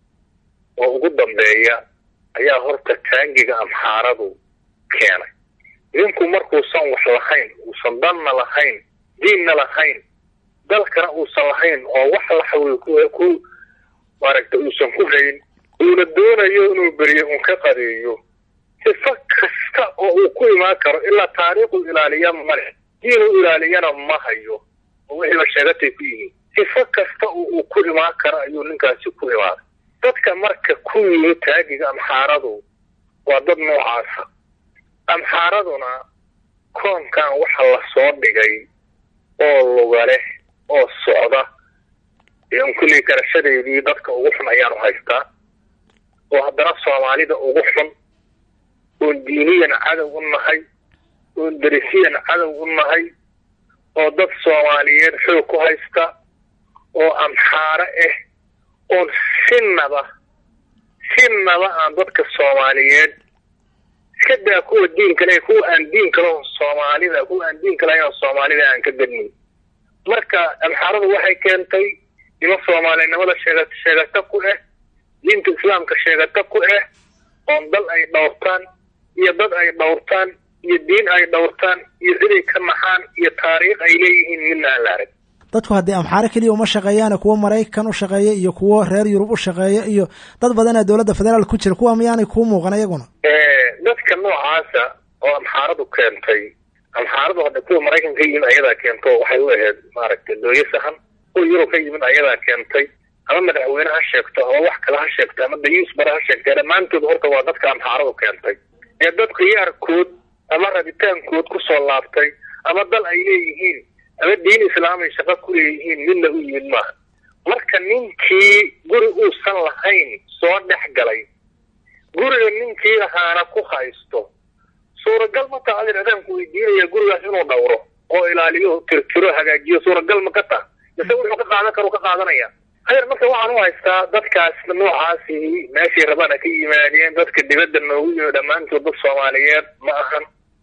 oo ugu dambeeya ayaa horta taangiga amxaaradu keenay idinku markuusan wax lahayn uusan danna lahayn diinna lahayn dalkana uusan lahayn oo wax laxawi ku maaragtay uusan ku hayn uuna doonayo inuu beriyo un ka qadeeyo sifo kasta oo uu ku imaan karo ilaa taariikhu ilaaliya male diinuu ilaaliyana ma hayo oo wixiiba sheegatay ku yihiin sifo kasta oo uu ku imaan karo ayuu ninkaasi ku imaaday dadka marka ku yimi taagiga amxaaradu waa dad noocaasa amxaaraduna koonkan waxa la soo dhigay oo luga leh oo socda n kulley garashadeedii dadka ugu xun ayaanu haystaa oo haddana soomaalida ugu xun oon diiniyan cadow u nahay oon derisiyan cadow u nahay oo dad soomaaliyeed xoog ku haysta oo amxaaro ah oon sinaba sinaba aan dadka soomaaliyeed iska daa kuwa diinka leh kuwa aan diinka laho soomaalida kuwa aan diinka lahayn oo soomaalida aan ka gadnin marka amxaaradu waxay keentay nimo soomaalinimada sheega sheegata ku ah diinta islaamka sheegata ku ah oon dal ay dhowrtaan iyo dad ay dhowrtaan iyo diin ay dhowrtaan iyo ciday ka naxaan iyo taariikh ay leeyihiin midna aan la arag dadku haddii amxaaro keliya uma shaqeeyaane kuwo maraykan u shaqeeya iyo kuwo reer yurub u shaqeeya iyo dad badanaa dowladda federaal ku jira kuwa miyaanay kuu muuqan iyaguna dadka noocaasa oo amxaaradu keentay amxaaradu hadda kuwa maraykan ka yimid ayadaa keento waxay u ahayd maaragtay dooyo sahan kuwa yurub ka yimid ayadaa keentay ama madaxweyne ha sheegto ama wax kale ha sheegto ama dayuus bare ha sheegtay dhammaantood horta waa dadka amxaaradu keentay ee dad khiyaarkood ama rabitaankood kusoo laabtay ama dal ay leeyihiin ama diin islaamay shaqo ku leeyihiin midna u yimid maaha marka ninkii guri uusan lahayn soo dhex galay guriga ninkii lahaana ku haysto suuragal ma taha adir adaanku weydiinaya gurigaas inuu dhowro oo ilaaliyo tirtiro hagaajiyo suuragal ma ka taha mise wuxuu ka qaadan karo ka qaadanaya adeer marka waxaan u haystaa dadkaas noocaasi meeshay rabaan ha ka yimaadeen dadka dibadda noogu yimi dhammaantood dad soomaaliyeed ma ahan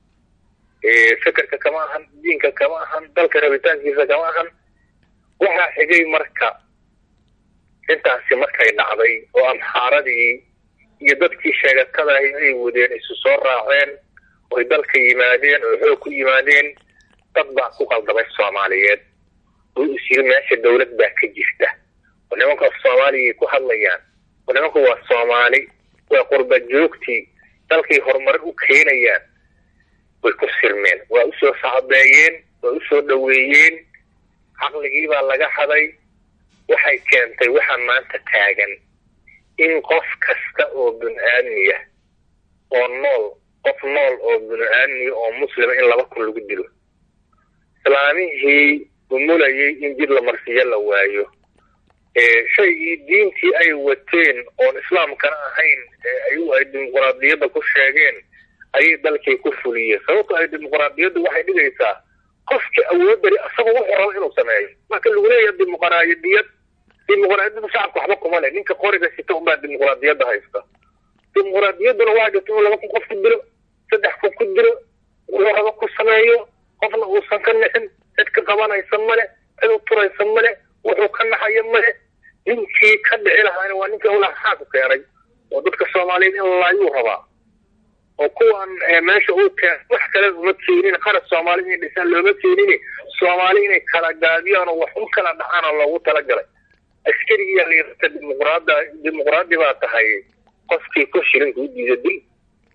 fekerka kama ahan diinka kama ahan dalka rabitaankiisa kama ahan waxaa xigay marka intaasi markay dhacday oo amxaaradii iyo dadkii sheegatada ay wadeen isu soo raaceen oy dalka yimaadeen oo xoog ku yimaadeen dad baa ku qaldamay soomaaliyeed oo is yiri meesha dowlad baa ka jirta oo nimanka soomaaliyay ku hadlayaan oo nimanku waa soomaali waa qurba joogtii dalkay horumar u keenayaan way ku sirmeen waa usoo sacbeeyeen waa usoo dhoweeyeen caqligii baa laga haday waxay keentay waxaa maanta taagan in qof kasta oo bini-aadmiya oo nool qof nool oo bini-aadmiya oo muslima in laba kun lagu dilo islaamihii umulayay in jid la marsiyo la waayo shaygii diintii ay wateen oon islaamkana ahayn ayagu ay dimuquraadiyadda ku sheegeen ayay dalkay ku fuliyeen sababto ay dimuquraadiyaddu waxay dhigaysaa qofkii awoodari asaga wuxuu rabo inuu sameeyo marka lagu leeyahay dimuqraadiyad dimuqraadiyaddu shacabka waxba kuma leh ninka qoriga sita unbaa dimuqraadiyadda haysta dimuqraadiyadduna waa jirta inuu laba kun qof ku dilo saddex kun ku dilo wuxuu rabo ku sameeyo qofna uusan ka nixin cid ka qabanaysa male cid u turaysa male wuxuu ka naxayo male ninkii ka dhici lahaana waa ninkii howlaha ku keenay oo dadka soomaaliyeed in laayuu rabaa oo kuwan meesha uu keen wax kale uma keenin qarad soomaali inay dhisaan looma keenin soomaali inay kala gaabiyaan oo wax u kala dhacaan oo loogu talagalay askarigiyaa layirata dimuqraada dimuqraadi baa tahay qofkii ku shirin kuu diida dil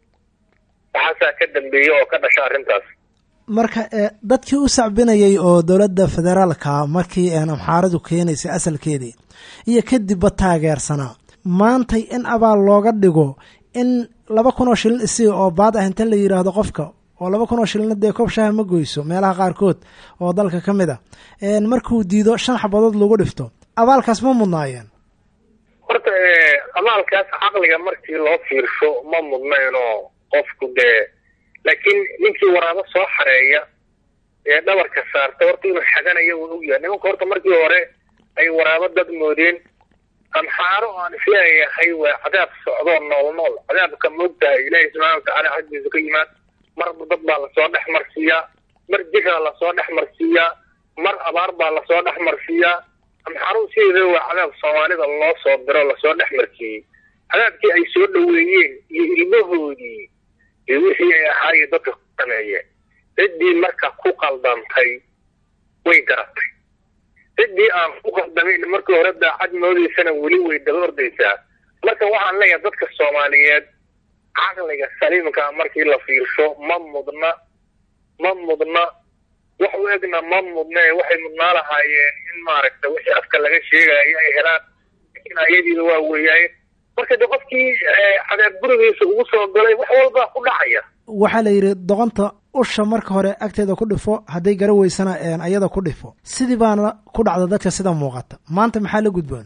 waxaasaa ka dambeeya oo ka dhasha arrintaas marka dadkii u sacbinayay oo dowladda federaalka markii amxaaradu keenaysay asalkeedii iyo kadibba taageersanaa maantay in abaal looga dhigo in laba kun oo shilin isi oo baad ah inta la yidhaahdo qofka oo laba kun oo shilina dee koob shaha ma goyso meelaha qaarkood oo dalka ka mid a markuu diido shan xabadood lagu dhifto abaalkaas ma mudnaayeen horta abaalkaas caqliga markii loo fiirsho ma mudnaynoo qofku dee laakiin ninkii waraabo soo xareeya ee dhabarka saarta horta inuu xaganayo uu ogyahay nimanka horta markii hore ay waraabo dad moodeen amxaaro aan isleeyahay waa cadaab socdoo nool nool cadaabka moogtahay ilaahay subxaana watacaala xaggiisa ka yimaad marba dad baa lasoo dhex marsiiyaa mar jiraa lasoo dhex marsiiyaa mar abaar baa lasoo dhex marsiiyaa amxaaruhu sideeda waa cadaab soomaalida loo soo diro lasoo dhex marsiiyey cadaabkii ay soo dhoweeyeen iyo ilmahoodii iyo wixii ay ahaayo dadka ku sameeyeen ciddii marka ku qaldantay way garatay ciddii aan ku qaldamayn markii hore daacad moodaysana weli way daba ordaysaa marka waxaan leeyahay dadka soomaaliyeed caqliga saliimka markii la fiirsho ma mudna ma mudna wax u egna ma mudna ee waxay mudnaa lahaayeen in maaragta wixii afka laga sheegayo ay helaan laakiin ayadiida waa weeyaaye marka de qofkii cadaab gurigiisa ugu soo galay wax walbaa ku dhacaya waxaa la yidhi doqonta usha marka hore agteeda ku dhifo hadday gara weysana ayada ku dhifo sidii baana ku dhacda dadka sida muuqata maanta maxaa la gudboon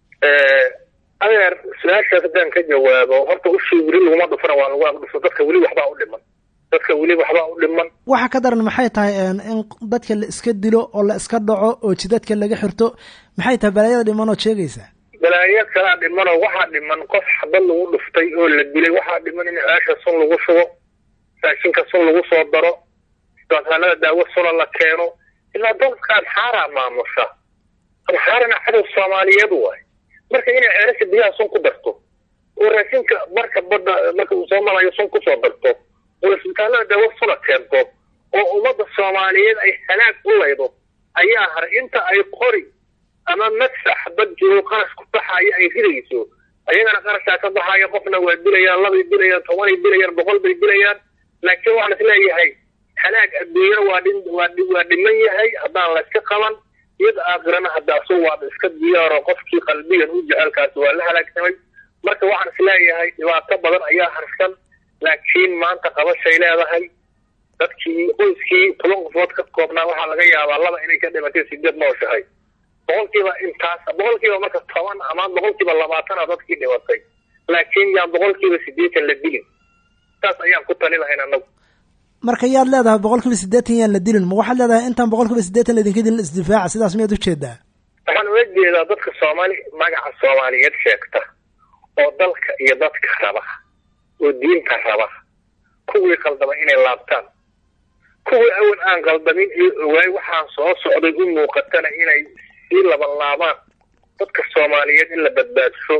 adeer su-aashaas haddaan ka jawaabo horta ushii weli laguma dhufana waa lagu agdhufo dadka weli waxbaa u dhiman dadka weli waxbaa u dhiman waxa ka daran maxay tahay in dadka la iska dilo oo la iska dhaco oo jidadka laga xirto maxay tahay balaayada dhiman ood sheegaysaa balaayo kalaa dhimanoo waxaa dhiman qof xabad lagu dhuftay oo la dilay waxaa dhiman in ceesha sun lagu shubo raashinka sun lagu soo daro isbitaalada daawo suna la keeno ilaa dalka amxaaraa maamusha amxaarana cadow soomaaliyeed waay marka inay ceelasha biyaha sun ku darto oo raashinka marka badda marka uu soo marayo sun kusoo darto oo isbitaalada daawo suna keento oo ummadda soomaaliyeed ay halaag u laydo ayaa haray inta ay qori ama madsax dad jiro qarash ku baxaayo ay ridayso ayagana qarashaa ka baxaayo qofna waa dilayaan labay dilayaan tobanay dilayaan boqol bay dilayaan laakiin waxaan isleeyahay halaag adduunyana waa dhin waa waa dhiman yahay haddaan la iska qaban iyada aakhirana haddaasu waaba iska diyaaro qofkii qalbigan u jecelkaasi waa la halaagsamay marka waxaan isleeyahay dhibaato badan ayaa harsan laakiin maanta qabashay leedahay dadkii qoyskii toban qofood ka koobnaa waxaa laga yaabaa laba inay ka dhimatay sideed nooshahay boqolkiiba intaas boqolkiiba marka toban ama boqolkiiba labaatana dadkii dhimatay laakiin yaan boqolkiiba sideetan la dilin saas ayaan ku tali lahayn annagu marka yaad leedahay boqol kiiba siddeetan yaan la dilin ma waxaad leedahay intaan boqol kiiba siddeetan laydinka dilin isdifaaca sidaas miyaad ujeedaa waxaan uga jeedaa dadka soomaali magaca soomaaliyeed sheegta oo dalka iyo dadka raba oo diinta raba kuwii qaldama inay laabtaan kuwii awal aan qaldamin iyo ogaay waxaan soo socday u muuqatana inay sii laban laabaan dadka soomaaliyeed in la badbaadsho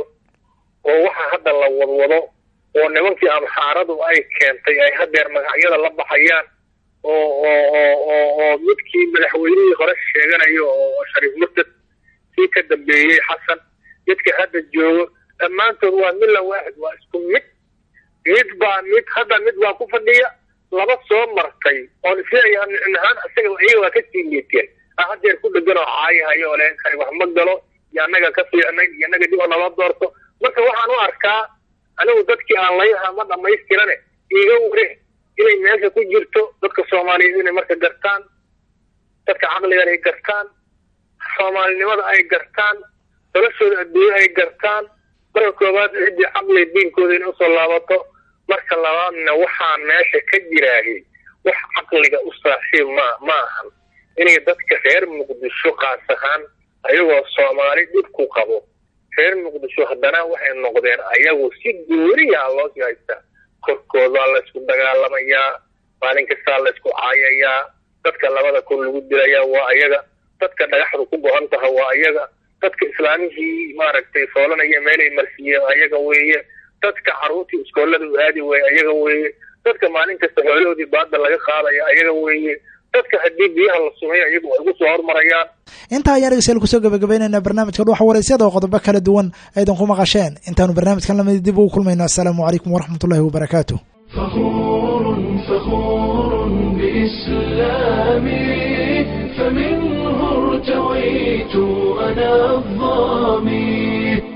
oo waxa hadda la wadwado oo nimankii amxaaradu ay keentay ay hadeer magacyada la baxayaan oo oo oo oo oo midkii madaxweynihii hore sheeganayo oo shariif murtad kii ka dambeeyey xasan midka hadda joogo dhammaantood waa milla waaxid waa isku mid mid baa mid hadda mid baa ku fadhiya laba soo martay oon isleeyahay nicin ahaan isaga iyaga waa ka sii liiteen ah hadeer ku dhegan oo caayahayo oo le kani wax ma galo iyo annaga ka fiicnayn iyo annaga dib oo nala doorto marka waxaan u arkaa anigu dadkii aan layha ma dhammaystirane iiga ware inay meesha ku jirto dadka soomaaliyeed inay marka gartaan dadka caqligan ay gartaan soomaalinimada ay gartaan noloshooda adduunye ay gartaan marka koowaad ciddii caqliga diinkooda inay usoo laabato marka labaadna waxaa meesha ka jiraahi wax caqliga u saaxiib ma ma ahan inay dadka reer muqdisho qaas ahaan ayagoo soomaali dhib ku qabo reer muqdisho haddana waxay noqdeen ayagu si gooriyaa loosii haystaa korkoodaa laysku dagaalamayaa maalin kastaa laysku caayayaa dadka labada kun lagu dilayaa waa ayaga dadka dhagaxdu ku go-an taha waa ayaga dadka islaamihii maaragtay foolanaya meelay marsiiyeen ayaga weeye dadka caruurtii iskoolada u aadi weeye ayaga weeye dadka maalin kasta xoolahoodii baada laga qaadaya ayaga weeye dadka haddii biyaha la sumeeyo ayagu ay ugu soo hormarayaan intaa ayaan dhegeystayaal kusoo gabagabaynaynaa barnaamijka dhuxa waraysyada oo qodobo kala duwan aydan ku maqasheen intaanu barnaamijkan lamid dib ugu kulmayno assalaamu calaykum waraxmatullahi wabarakaatu فخور بإسلامي فمنه ارتويت أنا الظامي